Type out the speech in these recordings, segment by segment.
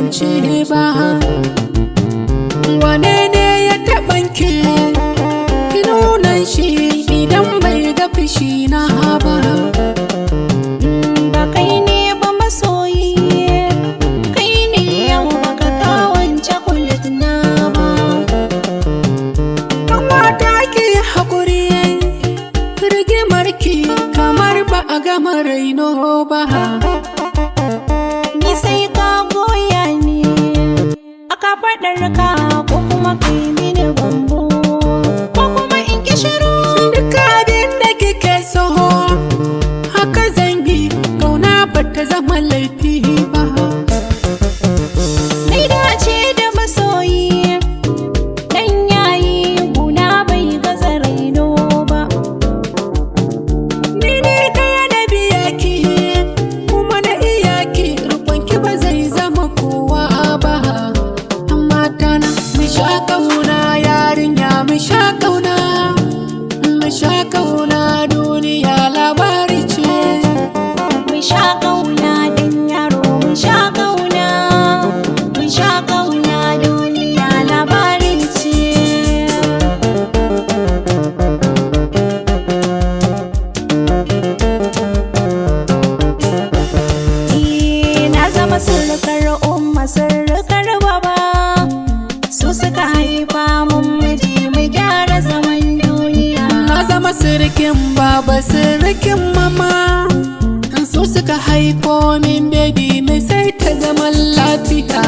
mance ba wane ne ya taɓanke ki nuna shi idan bai ga fushi na ba ba kai ne ba masoyi kai ne yau baka kawance kulit na ba Kamata ki haƙuri rigimar ki kamar ba a gama raino ba ni sai ka goya ni aka faɗar ka ko kuma kai mini bambo ko kuma in ki shiru Duk abin da kike so haka zan yi kauna ba ta zama laifi ba Nai dace da masoyi Dan yayi guna bai gaza raino ba Ni ne ɗaya na biya ki kuma na iya ki rukun ki ba zai zama kowa ba amma tana mu sha kauna yarinya mu sha kauna mu sha kauna duniya labari ce Mun sha ƙauna dan yaro mun sha ƙauna Mun sha ƙauna duniya labarin ce Eh, Na zama surukar umma surukar baba Su suka haifa mun miji mu gyara zaman duniya na zama sirikin baba sirikin mama su suka haifo min baby mai sai ta zaman lafiya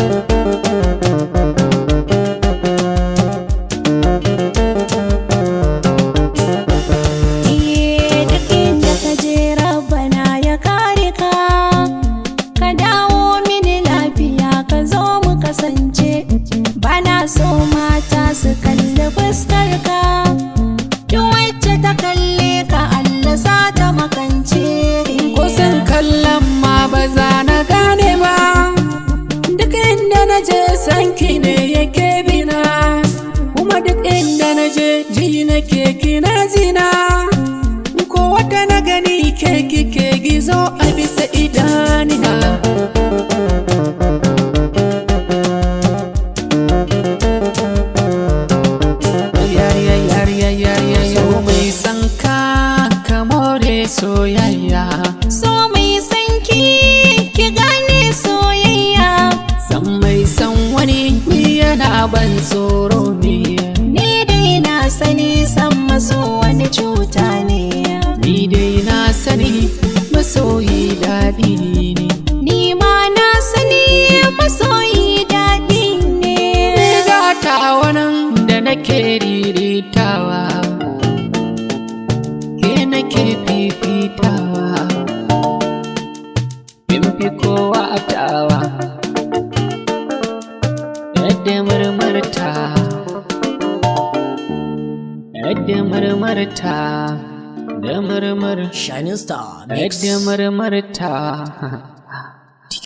Eh, duk inda ka je rabbana ya kare ka ka dawo mini lafiya ka zo mu kasance bana so mata su kalli fuskar ka duk wacce ta kalle ka Allah sa ta makance kusan kallon ma ba za na gane ba duk inda na je sanki ne yake bina kuma duk inda na je ji na keki na zina ko wata na gani keki ke gizo a bisa idanina Yariya yariya yariya so mai san ka ka more soyayya so mai sanki ki gane soyayya san mai san wani ni yana ban tsoro ne ni dai na sani san maso wani cuta ne ni dai na sani masoyi daɗi ne Ni ma na sani masoyi daɗi ne. ni gata wannan da nake riritawa ke nake fifitawa in fi kowa tawa yadda murmurta yadda murmurta da murmur Shining Star Mix. yadda murmurta